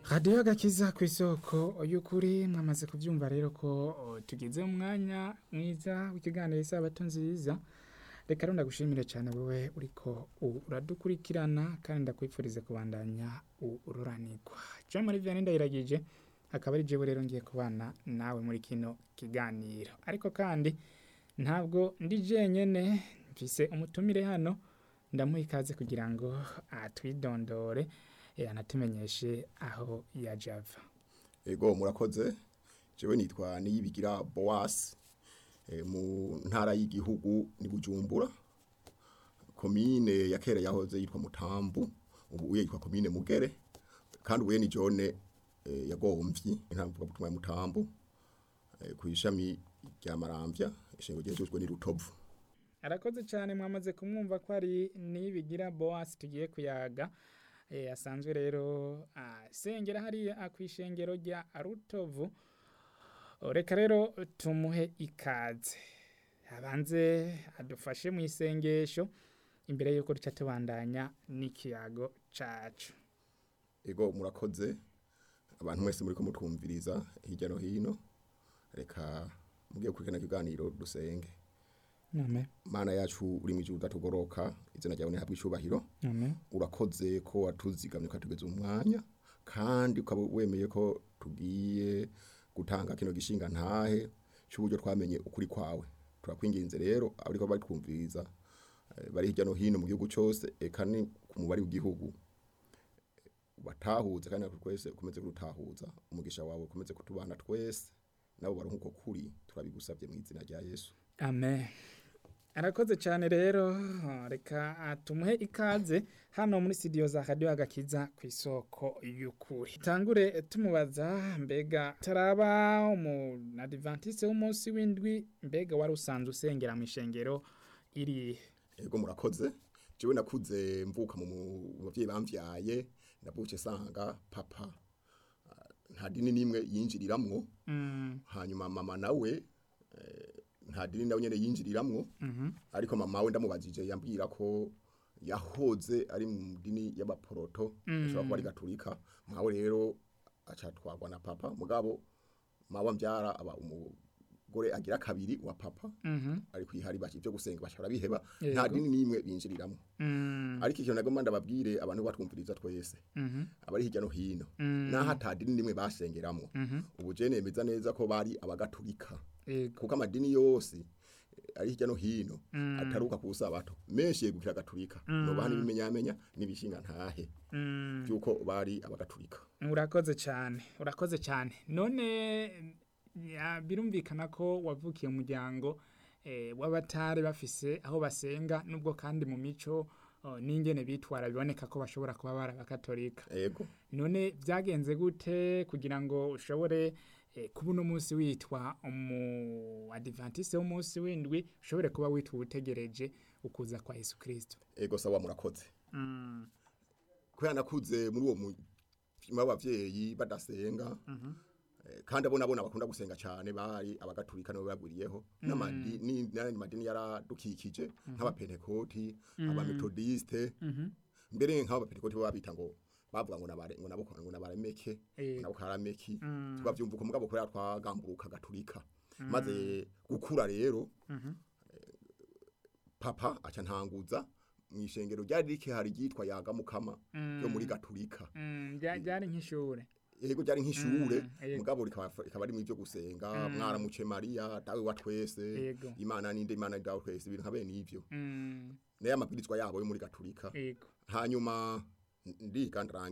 radiyo gakiza ku isoko y'ukuri mwamaze kubyumva rero ko o, tugeze mu mwanya mwiza w'ikiganiro isabato nziza reka rero ndagushimire cyane wowe uriko uradukurikirana kandi ndakwifuriza kubandanya ururanirwa jean marie vianney ndayiragije akaba ari jewe rero ngiye kubana nawe muri kino kiganiro ariko kandi ntabwo ndi jenyene mfise umutumire hano ndamuha ikaze kugira ngo atwidondore eh, anatumenyeshe aho yaje ava Ego murakoze jewe nitwa niyibigira Boas e, mu ntara y'igihugu ni Bujumbura komine ya kera yahoze yitwa Mutambu ubu uye yitwa komine Mugere kandi uye ni jone e, yagomvyi intamvuga butumwa ya Mutambu e, ku ishami rya Maramvya ishengo ryejejwe ni Rutovu arakoze cyane mwamaze kumwumva ko ari nibigira boas tugiye kuyaga eh, asanzwe rero asengera hariya ku ishengero rya rutovu reka rero tumuhe ikaze abanze adufashe mu isengesho imbere y'uko duca tubandanya n'ikiyago cacu Ego murakoze abantu mwese muri ko mutwumviriza hirya no hino reka mugiye kurikana kiganiro dusenge amen mana yacu uri mu ijuru udatugoroka izina ryawe nihabwe icubahiro amen urakoze ko watuzigamye ukatugeza umwanya kandi ukaba wemeye ko tugiye gutanga kino gishinga ntahe cy'uburyo twamenye ukuri kwawe turakwinginze rero abariko batwumviriza eh, bari hirya no hino mu gihugu cyose eka ni ku mubare w'igihugu batahuze kandi natwe twese ukomeze kurutahuza umugisha wawe ukomeze kutubana twese nabo baronka uko kuri turabigusabye mu izina rya yesu amen arakoze cyane rero reka tumuhe ikaze hano muri studio za radio agakiza ku isoko y'ukuri tangure tumubaza mbega taraba umu adventiste w'umunsi w'indwi mbega wari usanzwe usengera mu ishengero iri Ego murakoze. Jewe nakuze mvuka mu mu bavyeyi bamvyaye ndabuke sanga papa ah, nta dini nimwe yinjiriramwo mm, hanyuma mama nawe eh, nta dini nawe nyene yinjiriramwo mhm, ariko mama we ndamubajije yambwira ko yahoze ari mu dini y'abaporoto ashobora kuba ari gaturika mawe rero acatwagwa na papa mugabo mawe mbyara aba umugore agira kabiri wa papa mhm, ariko ihari bashi byo gusenga bashobora biheba Yego. nta dini nimwe binjiriramo mm, ariko ikintu nagomba ndababwire abantu batwumviriza twese mhm, abari hirya no hino Mm. naho ata dini nimwe basengeramo mhm, ubu je nemeza neza ko bari abagatulika yego, kuko amadini yose eh, ari hirya no hino ataruka ku sabato menshi yegukira gaturika nobaha n'ibimenyamenya n'ibishinga ntahe mm. byuko bari abagatulika urakoze cyane urakoze cyane none ya, birumvikana ko wavukiye umuryango eh, w'abatari bafise aho basenga nubwo kandi mu mico oh, n'ingene bitwara biboneka ko bashobora kuba bari abakatolika ego none byagenze gute kugira ngo ushobore eh, kuba uno munsi witwa umu adventiste w'umunsi w'indwi ushobore kuba witwa uwutegereje ukuza kwa yesu kirisito ego sawa murakoze mm. kubera nakuze muri uwo mutima w'abavyeyi badasenga eh, kandi abo nabona bakunda gusenga cyane bari abagatulika nibo bagwiriyeho n'amadini n'ayandi madini yaradukikije nk'abapentekoti abametodiste mbere nk'abapentekoti bo babita ngo bavuga ngo nabare ngo nabo ngo nabaremeke Eh. ngo nabo karameki tukavyumva uko mugabo kubera twagamburuka gatulika maze gukura rero eh, papa aca ntanguza mu ishengero ryari rikihari ryitwa yaga mukama yo muri gatulika Mm, bya- byari nk'ishure yego byari nk'ishure Mm, yego. mugabo rikaba rikaba ari mu byo gusenga mwaramuce Maria dawe wa twese Yego. imana ninde imana dawe twese ibintu nka bene ivyo mm. naye amabwirizwa yabo yo muri gatulika yego hanyuma ndiga ndaranga